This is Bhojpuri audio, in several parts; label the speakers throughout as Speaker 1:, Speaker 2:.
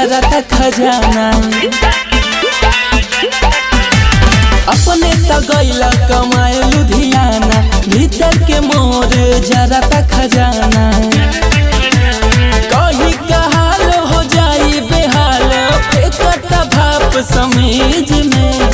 Speaker 1: जरा खजाना अपने त गैला कमाए लुधियाना भीतर के मोर जरा खजाना कही कहाल हो जाई बेहाल फेंकत भाप समीज में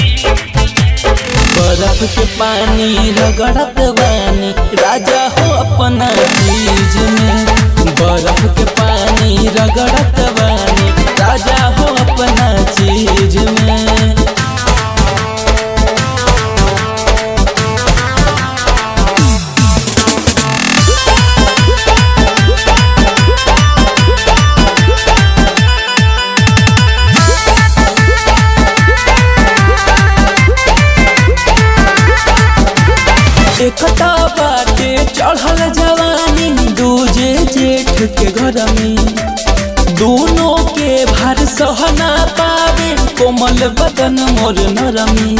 Speaker 1: बर्फ के पानी रगड़त बानी राजा हो अपना चीज में बर्फ के पानी रगड़त बानी राजा हो अपना चीज में एकता बाटे चढ़ल जवानी दूजे जेठ के घर में दोनों के भार सहना पावे कोमल बदन मोर नरमी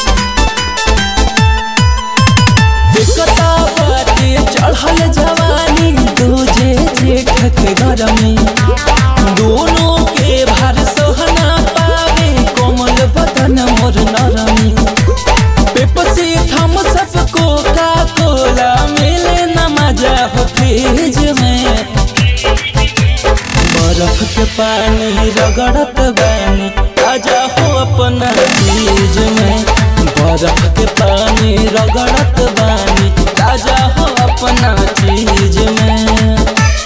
Speaker 1: एकता बाटे चढ़ल जवानी दूजे जेठ के घर में दोनों के भार सहना पावे कोमल बदन मोर नरमी पेप्सी थम सबको का कोला मिले न मजा हो फ्रिज में बर्फ के पानी रगड़त बानी आजा हो अपना चीज में बर्फ के पानी रगड़त बानी आजा हो अपना चीज में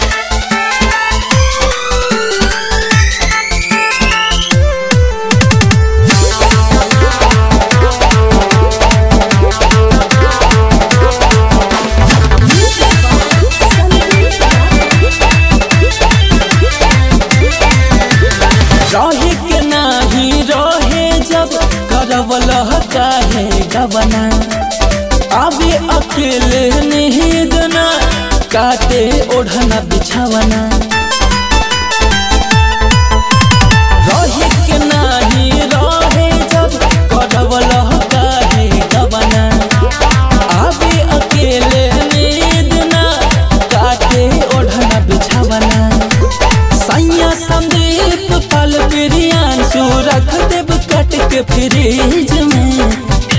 Speaker 1: रहे के नाही रहे जब करवल काहे गवना अबे अकेले निहिद ना काटे ओढ़ना बिछावना रहे के नाही रहे जब करवल काहे गवना अबे अकेले नींद ना काटे ओढ़ना बिछावना सैया संदीप पल प्रियांशु रख देव कट के फ्रिज में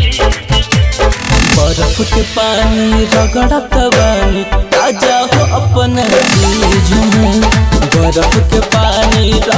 Speaker 1: बर्फ के पानी रगड़त बानी ताजा हो अपन चीज में बर्फ के पानी